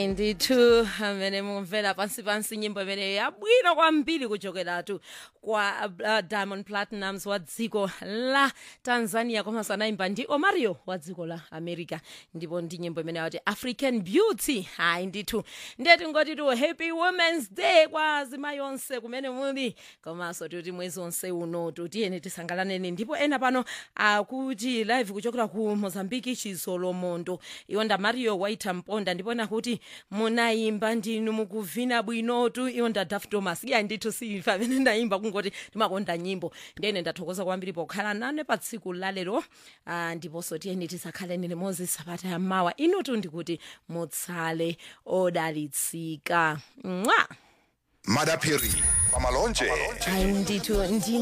hayi ndithu amene mumvera pansi pansi nyimbo imene yabwino kwambiri kuchokeratu kwa uh, diamond platinums wa dziko la tanzania komanso anayimba ndi omario wa dziko la america ndipo ndi nyimbo imene yati african beauty hayi ndithu ndeti ngoti tu happy womens day kwa azimayi onse kumene muli komanso tikuti mwezi onse uno tiyeni tisangalaleni ndipo ena pano akuti live kuchokera ku mozambiki chizolomondo iwo nda mario waita mponda ndipona kuti munayimba ndinu mukuvina bwinotu iwo nda daf thomas iya ndithu sifa amene ndayimba kungoti ndimakonda nyimbo ndene ndathokoza kwambiri pokhala nane pa tsiku lalero ah, ndiponso tiyeni tisakhaleni limodzi sabata yammawa inutu ndikuti mutsale odalitsika mwa madaphiri pamalonje hayi ndithu ndi